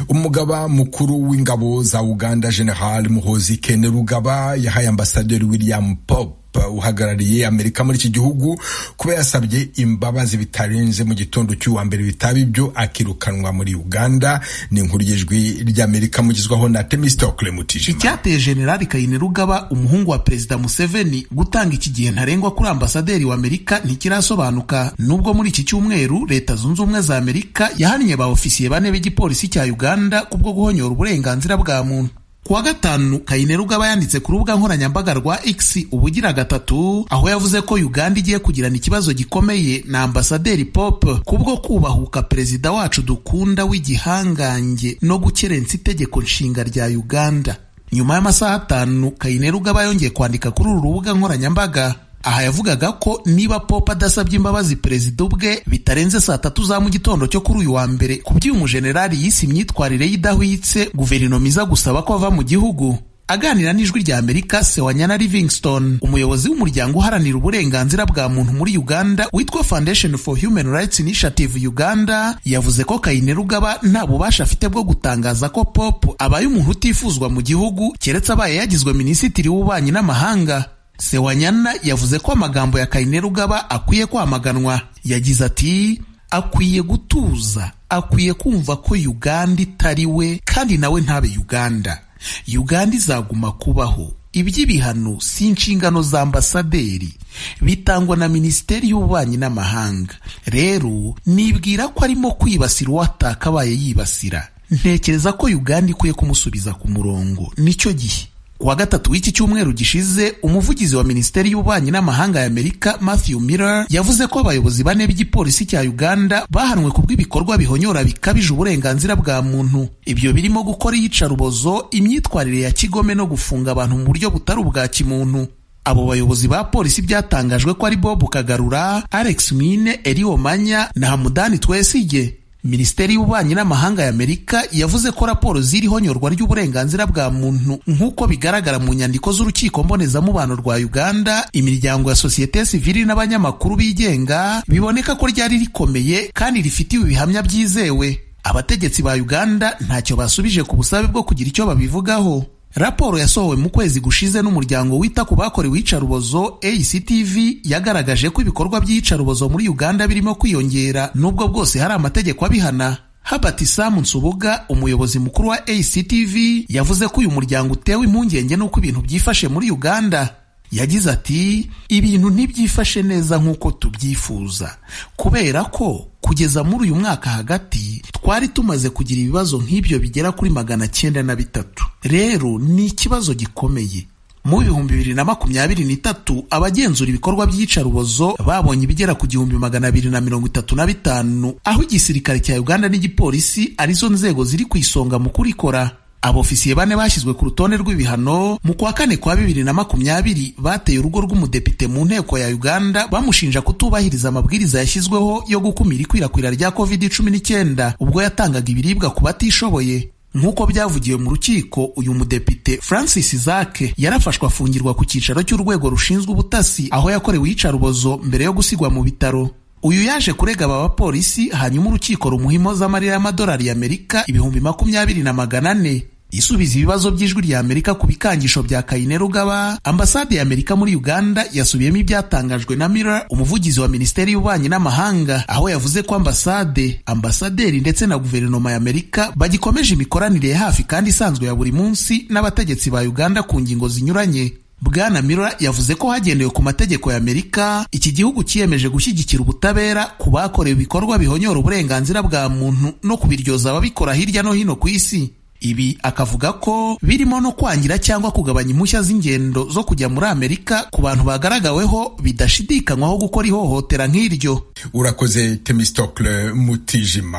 umugaba mukuru w'ingabo za uganda general muhozi kenerugaba yahaye ambasaderi william pop uhagarariye amerika muri iki gihugu kuba yasabye imbabazi bitarenze mu gitondo cy'uwa mbere bitaba ibyo akirukanwa muri uganda ni inkuru y'ijwi ry'amerika mugizwaho na temistokle mutijima icyateye generali kayinerugaba umuhungu wa perezida museveni gutanga iki gihe ntarengwa kuri ambasaderi wa amerika ntikirasobanuka nubwo muri iki cyumweru leta zunze ubumwe za amerika yahannye ba ofisiye bane b'igipolisi cya uganda kubwo guhonyora uburenganzira bwa muntu kuwa gatanu kayinerugaba yanditse ku rubuga nkoranyambaga rwa x ubugira gatatu aho yavuze ko uganda igiye kugirana ikibazo gikomeye na ambasaderi pop kubwo kubahuka perezida wacu dukunda w'igihangange no gukerensa itegeko nshinga rya uganda nyuma y'amasaha atanu kayinerugaba yongeye kwandika kuri uru rubuga nkoranyambaga aha yavugaga ko niba pop adasabye imbabazi perezida ubwe bitarenze saa tatu za mu gitondo cyo kuri uyu wa mbere ku by'umujenerali yise imyitwarire ye idahwitse guverinoma iza gusaba ko ava mu gihugu aganira n'ijwi rya amerika sewanyana livingston umuyobozi w'umuryango uharanira uburenganzira bwa muntu muri uganda witwa foundation for human rights initiative uganda yavuze ko kayinerugaba nta bubasha afite bwo gutangaza ko pop abaye umuntu utifuzwa mu gihugu keretse abaye yagizwe minisitiri w'ububanyi n'amahanga sewanyana yavuze ko amagambo ya kayinerugaba akwiye kwamaganwa yagize ati akwiye gutuza akwiye kumva ko uganda itari we kandi nawe ntabe uganda uganda izaguma kubaho iby'ibihano si inshingano za ambasaderi bitangwa na minisiteri y'ububanyi n'amahanga rero nibwira ko arimo kwibasira uwataka abaye yibasira ntekereza ko uganda ikwiye kumusubiza ku murongo nicyo gihe kuwa gatatu w'iki cyumweru gishize umuvugizi wa minisiteri y'ububanyi n'amahanga ya amerika matthew miller yavuze ko abayobozi bane b'igipolisi cya uganda bahanwe ku bw'ibikorwa bihonyora bikabije uburenganzira bwa muntu ibyo birimo gukora iyicarubozo imyitwarire ya kigome no gufunga abantu mu buryo butari ubwa kimuntu abo bayobozi ba polisi byatangajwe ko ari bob kagarura alex mwine eriomanya na hamudani twesige minisiteri y'ububanyi n'amahanga ya amerika yavuze ko raporo ziriho nyorwa ry'uburenganzira bwa muntu nk'uko bigaragara mu nyandiko z'urukiko mbonezamubano rwa uganda imiryango ya sosiyete sivili n'abanyamakuru bigenga biboneka ko ryari rikomeye kandi rifitiwe ibihamya byizewe abategetsi ba uganda ntacyo basubije ku busabe bwo kugira icyo babivugaho raporo yasohowe mu kwezi gushize n'umuryango wita ku bakorewe iyicarubozo actv yagaragaje ko ibikorwa by'iyicarubozo muri uganda birimo kwiyongera nubwo bwose hari amategeko abihana habert sam nsubuga umuyobozi mukuru wa actv yavuze ko uyu muryango utewe impungenge n'uko ibintu byifashe muri uganda yagize ati ibintu ntibyifashe neza nk'uko tubyifuza kubera ko kugeza muri uyu mwaka hagati twari tumaze kugira ibibazo nk'ibyo bigera kuri magana cyenda na bitatu rero ni ikibazo gikomeye mu bihumbi bibiri na makumyabiri n'itatu abagenzura ibikorwa by'iyicarubozo babonye ibigera ku gihumbi magana abiri na mirongo itatu na bitanu aho igisirikare cya uganda n'igipolisi arizo nzego ziri ku isonga mu kurikora abofisiye bane bashyizwe ku rutonde rw'ibihano mu kwa kane kwa bibiri na makumyabiri bateye urugo rw'umudepite mu nteko ya uganda bamushinja kutubahiriza amabwiriza yashyizweho yo gukumira ikwirakwira rya covid cumi n'icyenda ubwo yatangaga ibiribwa ku batishoboye nk'uko byavugiwe mu rukiko uyu mudepite francis zake yarafashwe afungirwa ku cyicaro cy'urwego rushinzwe ubutasi aho yakorewe iyicarubozo mbere yo gusigwa mu bitaro uyu yaje kurega aba bapolisi hanyuma urukiko rumuha z'amarira y'amadolari y'amerika ibihumbi makumyabiri na magana ane isubiza ibibazo by'ijwi rya amerika ku bikangisho bya kayinerugaba ambasade ya amerika muri uganda yasubiyemo ibyatangajwe na mira umuvugizi wa minisiteri y'ububanyi n'amahanga aho yavuze ko ambasade ambasaderi ndetse na guverinoma ya amerika bagikomeje imikoranire ya hafi kandi isanzwe ya buri munsi n'abategetsi ba uganda ku ngingo zinyuranye bwana mira yavuze ko hagendewe ku mategeko ya amerika iki gihugu cyiyemeje gushyigikira ubutabera ku bakorewe ibikorwa bihonyora uburenganzira bwa muntu no kubiryoza ababikora hirya no hino ku isi ibi akavuga ko birimo no kwangira cyangwa kugabanya impushya z'ingendo zo kujya muri amerika ku bantu bagaragaweho bidashidikanywaho gukora ihohotera nk'iryo urakoze temistokle mutijima